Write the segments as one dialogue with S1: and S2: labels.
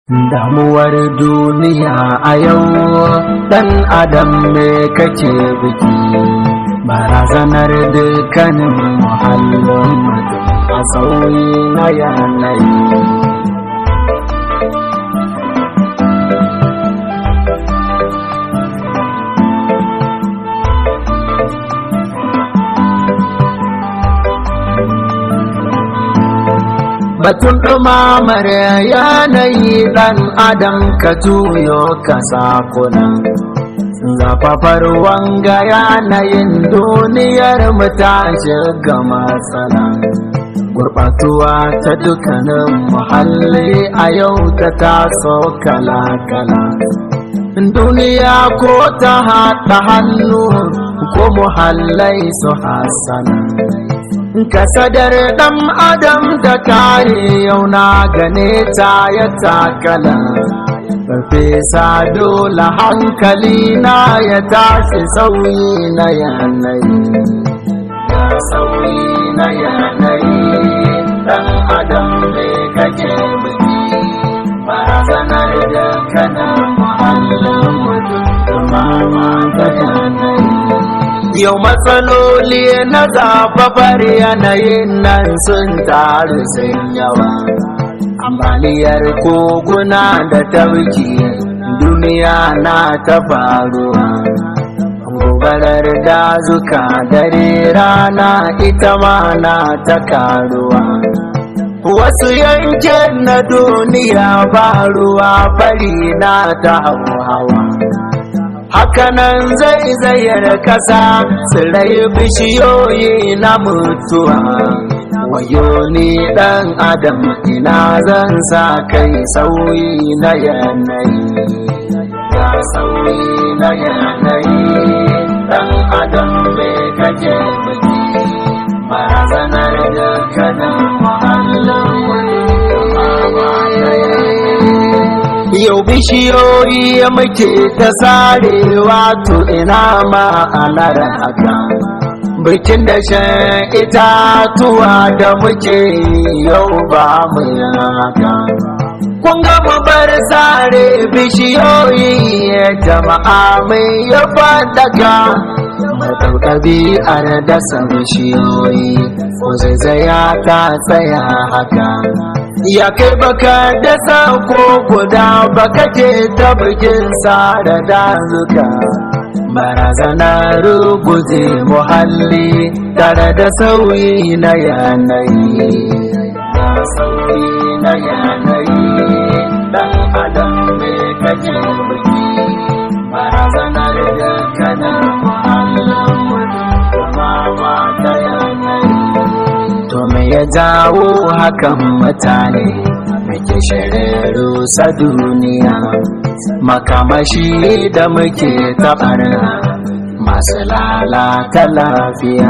S1: Damuwar duniya a yau ɗan adam ne kake biki barazanar dukkanin muhallin mutum a sauyi na yanayi. Batun ɗumamar yanayi ɗan adam ka juyo ka sakuna. Zafafar wanga yanayin duniyar mu ta shiga matsala. Gurɓatuwa ta dukkanin muhalli a yau ta taso kala-kala. Duniya ko ta haɗa hannu ko muhallai su hasana. kasadar ɗan adam da kare yau na gane ta ya takala farfesa dole hankali na ya tashi sauyi na yanayi sauyi na yanayi ɗan adam ne kake biki barazanar da kana muhallin mutum kuma ta yanayi Yau matsaloli na zafafar yanayin nan sun taru sun yawa. Ambaliyar koguna da tabki duniya na ta faruwa. Gobarar dazuka dare rana ita ma na ta karuwa. Wasu yankin na duniya ba ruwa fari na ta hawa. hakanan zai zayar kasa tsirai bishiyoyi na mutuwa wayo ni dan adam ina zan sa kai sauyi na yanayi ya sauyi na yanayi dan adam me kake biki barazanar da kana muhallin Yau bishiyoyi muke ta sarewa to ina ma'anar haka. Bikin da shan itatuwa da muke yau ba mu haka. Kun ga mu bar sare bishiyoyi jama'a mai ya fadaka. Matau ɗabi'ar dasa bishiyoyi, ko zaizaya ta tsaya haka. ya kai baka dasa ko guda baka ke ta bikin da dazuka barazana ruguje muhalli tare da sauyi na yanayi sauyi na yanayi dan adam me kake biki barazanar da kana muhallin mutum kuma ta yanayi To me ya jawo hakan mutane muke shirarru sa duniya makamashi da muke taɓara masu lalata lafiya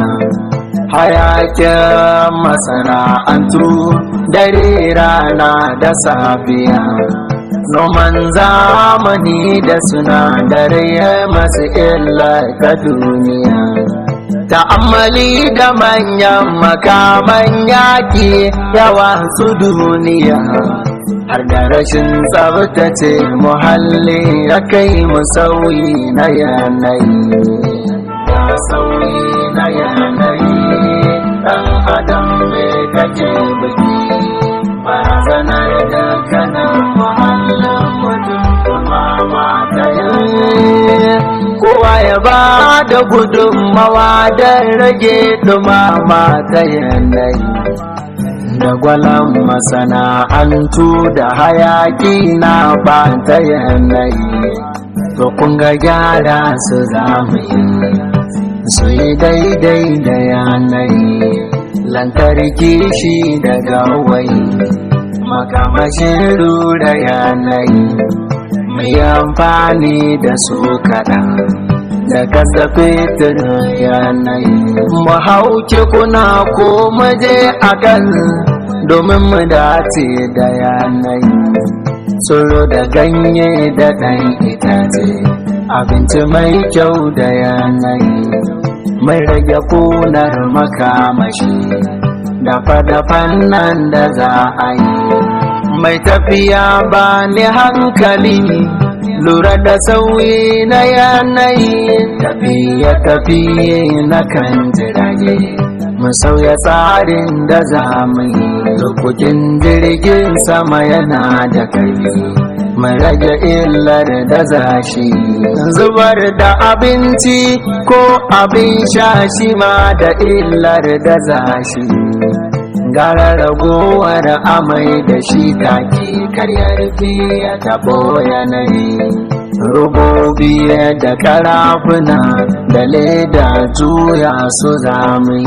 S1: hayakin masana'antu dare rana da safiya noman zamani da sinadarai masu illa ta duniya ta'ammali da manyan makaman yaƙi yawa su duniya har da rashin tsabtace muhalli ya kai mu sauyi na yanayi sauyi na yanayi ɗan adam me kake biki barazanar da kana muhallin mutum kuma mata yanayi kowa ya ba da gudunmawa don rage dumama ta yanayi da gwalan masana'antu da hayaki na ba ta yanayi to kun ga gyara su zamani su yi daidai da yanayi lantarki shi daga wai makamashin rura yanayi mai amfani da su kaɗan da kasa fetur yanayi mu hauke kuna ko maje a kan domin mu dace da yanayi tsoro da ganye da ɗan itace abinci mai kyau da yanayi mai rage kunar makamashi dafa-dafan nan da za a yi mai tafiya ba ni hankali lura da sauyi na yanayi tafiye tafiye na kan jirage mu sauya tsarin da za mu yi lokacin jirgin sama yana da karfi mu rage illar da zashi zubar da abinci ko abin sha shi ma da illar da zashi gara ragowar amai da shi take karyar ya tabo yanayi rubobi da karafuna da leda juya su zamani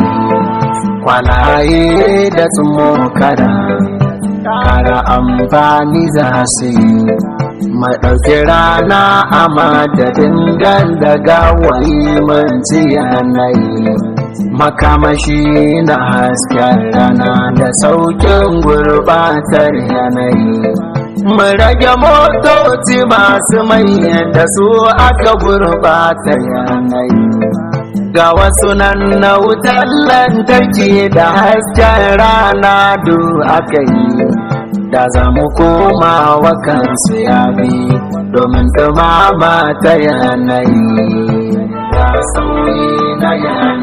S1: kwalaye da tsumokara kara amfani za su yi maɗauki rana a madadin ganda gawayi manci yanayi makamashi na hasken rana da saukin gurbatar yanayi mu rage motoci masu mai da su aka gurbata yanayi ga wasu nan na wutar lantarki da hasken rana du aka yi da za mu koma wa kansu ya bi domin dumama ta yanayi da sauyi na yanayi